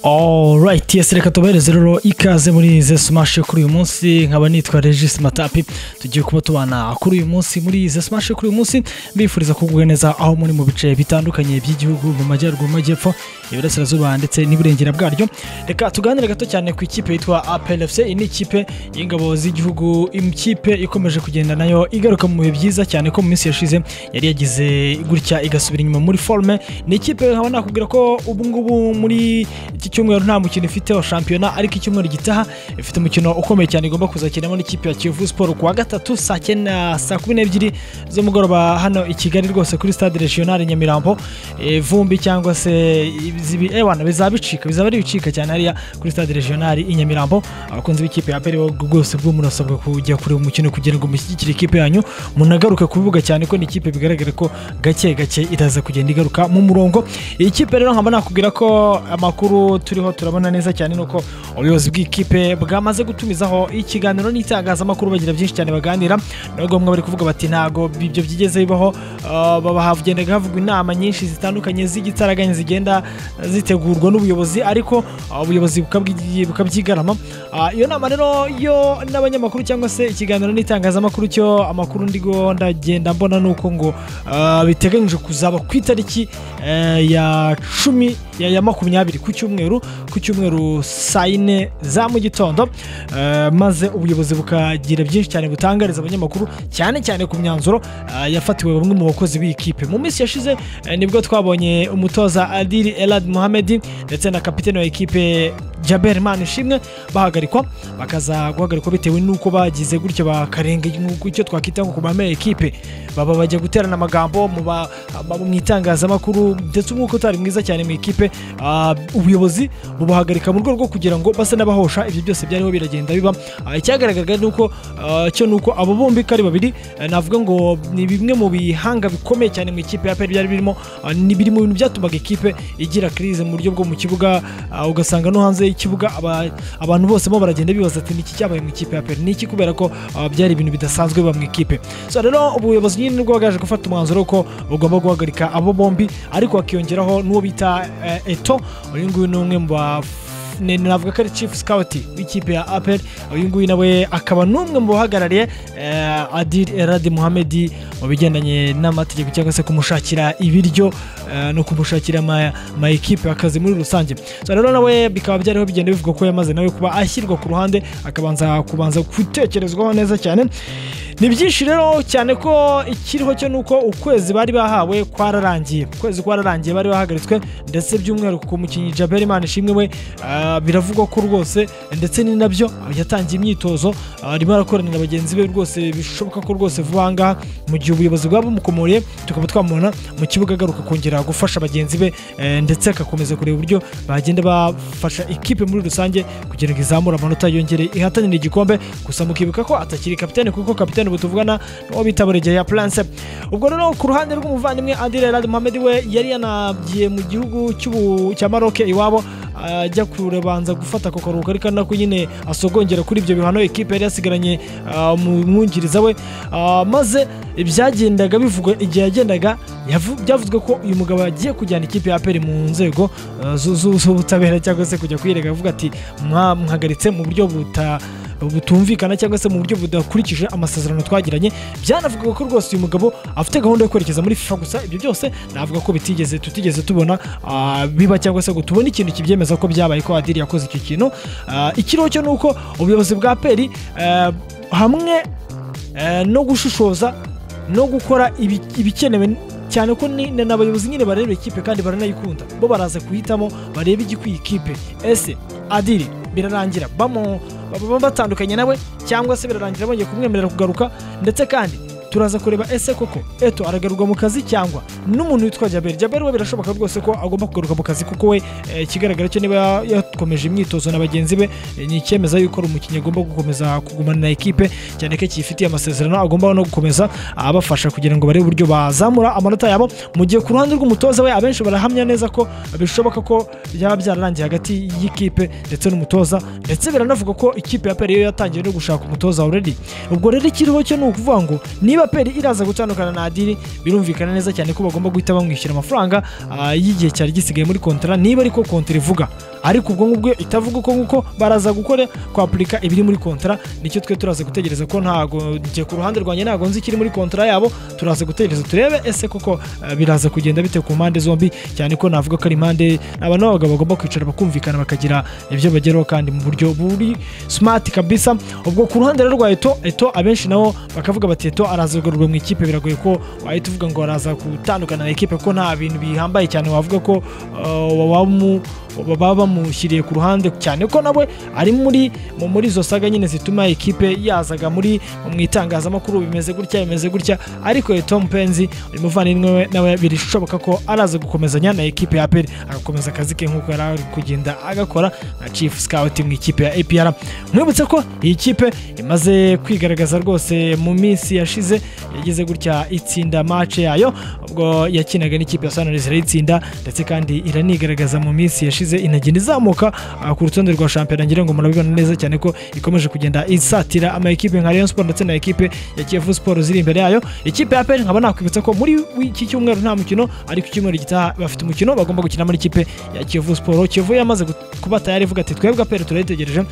alright yesi reka tubahereze rero ikaze muri izi sumashi yo kuri uyu munsi nkaba nitwa regis matapi tugiye kuba tubana kuri uyu munsi muri izi sumashi yo kuri uyu munsi mbifuriza kugubwa neza aho muri mu bice bitandukanye by'igihugu mu majyaruguru mu majyepfo iburasirazuba ndetse n'iburengera bwaryo reka tuganire gato cyane ku ikipe yitwa aplfc iyi ni ikipe y'ingabo z'igihugu ikipe ikomeje kugenda nayo igaruka mu bihe byiza cyane ko mu minsi yashize yari yagize gutya igasubira inyuma muri forume ni ikipe nkaba nakubwira ko ubungubu muri iki cyumweru nta mukino ifite wa shampiyona ariko icyumweru gitaha ifite umukino ukomeye cyane igomba kuzakinamo n'ikipe ya kiyovu siporo kuwa gatatu saa cyenda saa kumi n'ebyiri z'umugoroba hano i kigali rwose kuri stade regionale nyamirambo Eh, vumbi cyangwa se izibi- eh, wana bizaba bicika bizaba ari ibicika cyane hariya kuri stade regionale i nyamirambo abakunzi b'ikipe ya peri rwose bwo murasabwa kujya kuri uwo mukino kugira ngo mushyigikire ikipe yanyu munagaruke kubivuga cyane ko ni ikipe bigaragara ko gake gake iraza kugenda igaruka mu murongo iyi kipe rero nkaba nakubwira ko amakuru turiho turabona neza cyane ni uko ubuyobozi bw'ikipe bwamaze gutumizaho ikiganiro n'itangazamakuru bagira byinshi cyane baganira nubwo bamwe bari kuvuga bati ntago ibyo byigeze bibaho ah, baba hagendaga havugwa inama nyinshi zitandukanye z'igitaraganya zigenda zitegurwa n'ubuyobozi ariko ah, ubuyobozi bukabwi- bukabyigarama Ah, iyo nama rero yo n'abanyamakuru cyangwa se ikiganiro n'itangazamakuru cyo amakuru ndigo ndagenda mbona ni uko ngo ah, biteganyijwe kuzaba ku itariki eh, ya cumi ya ya makumyabiri ku cyumweru ku cyumweru saa yine za mu gitondo eh, maze ubuyobozi bukagira byinshi cyane butangariza abanyamakuru cyane cyane ku myanzuro ah, yafatiwe bamwe mu bakozi b'ikipe mu minsi yashize eh, nibwo twabonye umutoza adiri elad muhamedi ndetse na kapitene wa ekipe jaber manishimwe bahagarikwa bakaza guhagarikwa bitewe n'uko bagize gutya bakarenga icyo twakwita nko ku bamera ekipe baba bajya guterana amagambo mu ba- aba- mu itangazamakuru ndetse umwuka utari mwiza cyane mu ikipe ah, ubuyobozi bubahagarika mu rwego rwo kugira ngo base n'abahosha ibyo byose byariho biragenda biba Ah, icyagaragaraga ni uko ah, cyo ni uko abo bombi ko ari babiri eh, navuga ngo ni bimwe mu bihanga bikomeye cyane mu ikipe ya peri byari birimo ah, ni biri mu bintu byatumaga ikipe igira kirize mu buryo bwo mu kibuga ah, ugasanga no hanze y'ikibuga aba- abantu bose bo baragenda bibaza ati niki cyabaye mu ikipe ya peri niki kubera ko ah, byari ibintu bidasanzwe biba mu ikipe so rero ubuyobozi nyine nibwo bwaje gufata umwanzuro ko bugomba guhagarika abo bombi ariko hakiyongeraho n'uwo bita eh, eto uyu nguyu ni umwe mu ba ni- navuga ko ari chief scout w'ikipe ya apel uyu nguyu nawe akaba n'umwe mu bahagarariye eh, adil eradi muhamedi mu bigendanye n'amategeko cyangwa se kumushakira ibiryo eh, no kumushakira ama ama ekipe akazi muri rusange so rero nawe bikaba byariho bigenda bivuga ko yamaze nawe kuba ashyirwa ku ruhande akabanza kubanza gutekerezwaho neza cyane ni byinshi rero cyane ko ikiriho cyo ni uko ukwezi bari bahawe kwararangiye ukwezi kwararangiye bari bahagaritswe ndetse by'umwihariko ku mukinnyi jaberi imana ishimwe we ah, biravugwa ko rwose ndetse ni nabyo yatangiye imyitozo ah, arimo arakorana na bagenzi be rwose bishoboka ko rwose vuba aha ngaha mu gihe ubuyobozi bwaba bumukomoreye tukaba twamubona mu kibuga agaruka kongera gufasha bagenzi be eh, ndetse agakomeza kureba uburyo bagenda bafasha ikipe muri rusange kugira ngo izamure amanota yongere ihatanire igikombe gusa mukibuka ko atakiri kapitene kuko kapitene butuvugana n'uwo bita buregeya ya prince ubwo rero ku ruhande rw'umuvandimwe adire rad mohamed we yari yanagiye mu gihugu cy'ubu- cya maroke iwabo ajya kurebanza gufata ako karuhuko ariko nako nyine asogongera kuri ibyo bihano ikipe yari yasigaranye ah, mu mwungiriza we Ah, maze ibyagendaga bivugwa igihe yagendaga yavu- byavuzwe ko uyu mugabo agiye kujyana ikipe ya peri mu nzego ah, zu- zu- z'ubutabera cyangwa se kujya kuyirega avuga ati mwahagaritse mu buryo buta butumvikana cyangwa se mu buryo budakurikije amasezerano twagiranye byanavuga ko rwose uyu mugabo afite gahunda yo kwerekeza muri FIFA gusa ibyo byose navuga ko bitigeze tutigeze tubona ah, biba cyangwa se ngo tubone ikintu kibyemeza ko byabaye ko Adiri yakoze icyo kintu Ah, ikiriho cyo ni uko ubuyobozi bwa peri eh, hamwe eh, no gushishoza no gukora ibi- ibikenewe cyane ko ni ni abayobozi nyine bareba ikipe kandi baranayikunda bo baraza guhitamo bareba igikwiye ikipe ese adiri birarangira bamu- baba batandukanye nawe cyangwa se birarangira bongeye kumwemerera kugaruka ndetse kandi turaza kureba ese koko eto aragarurwa mu kazi cyangwa n'umuntu witwa jaberi jaberi we birashoboka rwose ko agomba kugaruka mu kazi kuko we eh, ikigaragara cyo niba yakomeje imyitozo na bagenzi be eh, ni icyemeza yuko ari umukinnyi agomba gukomeza kugumana na ekipe cyane ko kiyifitiye amasezerano agomba no gukomeza abafasha kugira ngo barebe uburyo bazamura amanota yabo mu gihe ku ruhande rw'umutoza we abenshi barahamya neza ko bishoboka ko byaba byararangiye hagati y'ikipe ndetse n'umutoza ndetse biranavuga ko ikipe ya peri yo yatangiye no gushaka umutoza already ubwo rero ikiriho cyo ni ukuvuga ngo niba niba peri iraza gutandukana na adiri birumvikana neza cyane ko bagomba guhita bamwishyura amafaranga ah, y'igihe cyari gisigaye muri kontara niba ariko kontara ivuga ariko ubwo ngubwo itavuga uko nguko baraza gukora kwapurika ibiri muri kontara nicyo twe turaza gutegereza ko ntago njye ku ruhande rwanjye ntago nzi ikiri muri kontara yabo turaza gutegereza turebe ese koko ah, biraza kugenda bite ku mpande zombi cyane ko navuga ko ari impande abantu b'abagabo bagomba kwicara bakumvikana bakagira ibyo bageraho kandi mu buryo buri smart kabisa ubwo ku ruhande rero rwa eto eto abenshi nabo bakavuga bati eto araza kugarurwa mu ikipe biragoye ko wahita uvuga ngo araza gutandukana na ekipe ko nta bintu bihambaye cyane wavuga ko uh, waba mu- baba bamushyiriye ku ruhande cyane ko nawe ari muri mu- muri izo saga nyine zituma ekipe yazaga muri mu itangazamakuru bimeze gutya bimeze gutya ariko eto mupenzi uyu muvandimwe we nawe birishoboka ko araza gukomezanya na ekipe ya aperi agakomeza akazi ke nk'uko yari ari kugenda agakora nka chief scout mu ikipe ya apr mwibutse ko iyi kipe imaze kwigaragaza rwose mu minsi yashize yagize gutya itsinda mace yayo ubwo yakinaga n'ikipe ya sunrise irayitsinda ndetse kandi iranigaragaza mu minsi yashize inagenda izamuka ah, ku rutonde rwa shampiyona ngira ngo murabibona neza cyane ko ikomeje kugenda isatira ama ekipe nka Rayon Sport ndetse na ekipe ya Kiyovu Sport ziri imbere yayo ikipe ya PL nkaba nakwibutsa ko muri iki cyumweru nta mukino ariko icyumweru gitaha bafite umukino bagomba gukina muri ikipe ya Kiyovu Sport Kiyovu yamaze gut- kuba tayari ivuga ati twebwe PL turayitegereje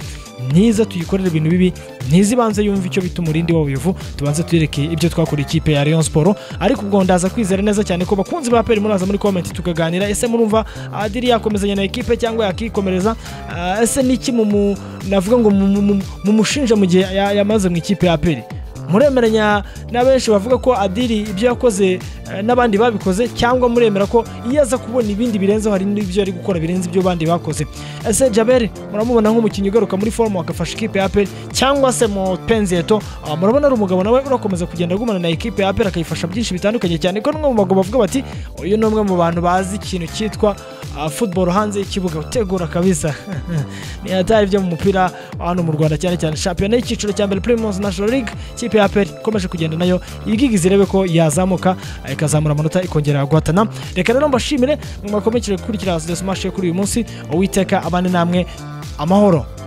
niza tuyikorere ibintu bibi ntiza ibanze yumva icyo bita umurindi w'ubuyovu tubanze tuyereke ibyo twakoreye ikipe ya Rayon Sport ariko ubwo ndaza kwizera neza cyane ko bakunzi ba PL muraza muri comment tukaganira ese murumva Adiri yakomezanya na ekipe cyangwa yakikomereza Ah, ese niki mu- mu- navuga ngo mu- mu- mu- mumushinja mu gihe ya- yamaze mu ikipe ya PL muremeranya na benshi bavuga ko adiri ibyo yakoze eh, n'abandi babikoze cyangwa muremera ko iyo aza kubona ibindi birenzeho hari n'ibyo ari gukora birenze ibyo bandi bakoze ese jaberi muramubona nk'umukinnyi ugaruka muri forumu agafasha ikipe ya aperi cyangwa se mu penzeto murabona ari umugabo nawe urakomeza kugenda agumana na ekipe ya aperi akayifasha byinshi bitandukanye cyane ko n'umwe mu bagabo bavuga bati uyu ni umwe mu bantu bazi ikintu cyitwa ah, football hanze y'ikibuga utegura kabisa ni hatari byo mu mupira wa hano mu rwanda cyane cyane shampiyona y'icyiciro cya mbere primus national league ikipe ya aperi ikomeje kugenda nayo igigize irebe ko yazamuka ah, ikazamura amanota ikongera guhatana reka rero mbashimire mwakomekeje gukurikira smash kuri uyu munsi uwiteka abane namwe amahoro